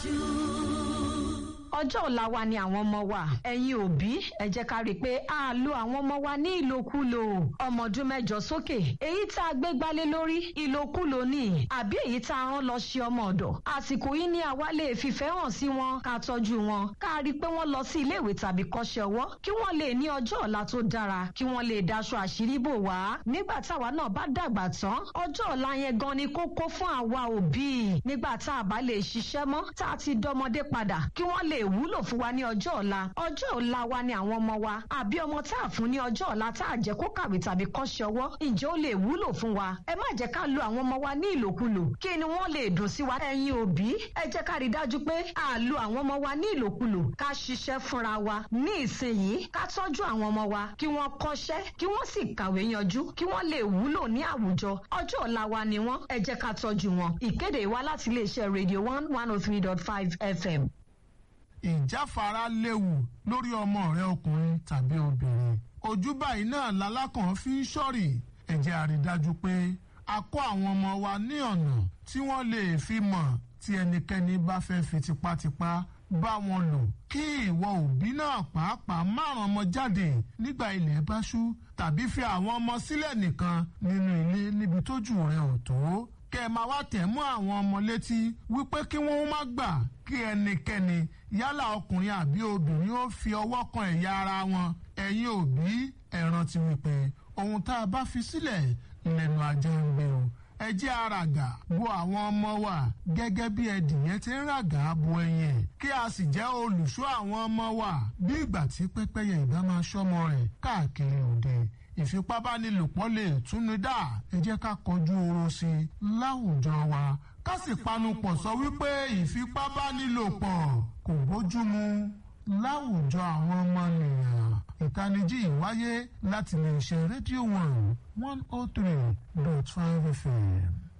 ọjọ́ ọ̀la wa ni àwọn ọmọ wa ẹ̀yin òbí ẹ jẹ́ ká rí i pé a lo àwọn ọmọ wa ní ìlòkulò ọmọ ọdún mẹ́jọ sókè èyí tá a gbé gbálé lórí ìlòkulò ni àbí èyí tá a rán lọ ṣe ọmọ ọ̀dọ̀ àsìkò yìí ni àwa lè fìfẹ́ hàn sí wọn ká tọ́jú wọn ká rí i pé wọ́n lọ sí iléèwé tàbí kọ́ṣẹ́ ọwọ́ kí wọ́n lè ní ọjọ́ ọ̀la tó dára kí wọ́n lè daṣọ àṣírí bò wá nígbà táwa náà bá dàgbà tán ọjọ́ ọ̀la yẹn gan ni kókó fún àwa òbí nígbà tá a bá lè ṣiṣẹ́ mọ́ tá a ti dọmọdé padà kí wọ́n lè wúlò fún wa ní ọjọ́ ọ̀la ọjọ́ ọ̀la wa ni àwọn ọmọ wa àbí ọmọ tá a fún ní ọjọ́ ọ̀la tá a jẹ́ kó kàwé tàbí kọ́ṣẹ́ ọwọ́ ǹjẹ́ ó lè wúlò fún wa ẹ má jẹ́ ká lo àwọn ọmọ wa ní ìlòkulò kí ni wọ́n lè dùn sí wa ẹ̀yin òbí ẹ jẹ́ ká rí i dájú pé a lo àwọn ọmọ wa ní ìlòkulò ká ṣiṣẹ́ fúnra wa ní ìsinyìí ká tọ́jú àwọn ọmọ wa kí wọ́n kọ́ṣẹ́ kí wọ́n sì kàwé yanjú kí wọ́n lè wúlò ní àwùjọ ọjọ́ ọ̀la wa ni wọ́n ẹ jẹ́ ká tọ́jú wọn ìkéde wa láti iléeṣẹ́ radio one one oh three dot five fm ìjáfara léwu lórí ọmọ rẹ ọkùnrin tàbí obìnrin ojú báyìí náà lalákàn fi ń ṣọ́rì ẹ jẹ́ a rí dájú pé a kọ́ àwọn ọmọ wa ní ọ̀nà tí wọ́n lè fi mọ̀ tí ẹnikẹ́ni bá fẹ́ fi tipátipá bá wọn lò kí ìwọ òbí náà pàápàá márùn ọmọ jáde nígbà ilẹ̀ bá ṣú tàbí fi àwọn ọmọ sílẹ̀ nìkan nínú ilé níbi tójú rẹ ò tó kẹ́ ẹ máa wá tẹ̀ mọ́ àwọn ọmọ létí wípé kí wọ́n má gbà kí ẹnikẹ́ni yálà ọkùnrin àbí obìnrin ó fi ọwọ́ kan ẹ̀yà ara wọn ẹ̀yin òbí ẹ rántí wípé ohun tá a bá fi sílẹ̀ lẹ́nu ajá ń gbé o ẹ jẹ́ àràgà bo àwọn ọmọ wa gẹ́gẹ́ bí ẹdìyẹn ti ń ràgà bo ẹyin ẹ̀ kí a sì jẹ́ olùṣọ́ àwọn ọmọ wa bí ìgbà tí pẹ́pẹ́yẹ ìbá máa ṣọ́mọ rẹ̀ káàkiri òde ìfipábánilòpọ̀ lè túnú dá ẹ jẹ́ ká kọjú oró sí i láwùjọ wa ká sì panupọ̀ sọ wípé ìfipábánilòpọ̀ kò bójúmu láwùjọ àwọn ọmọnìyàn ìtanijí ìwáyé láti lè ṣe rédíò one one oh three dot five fm.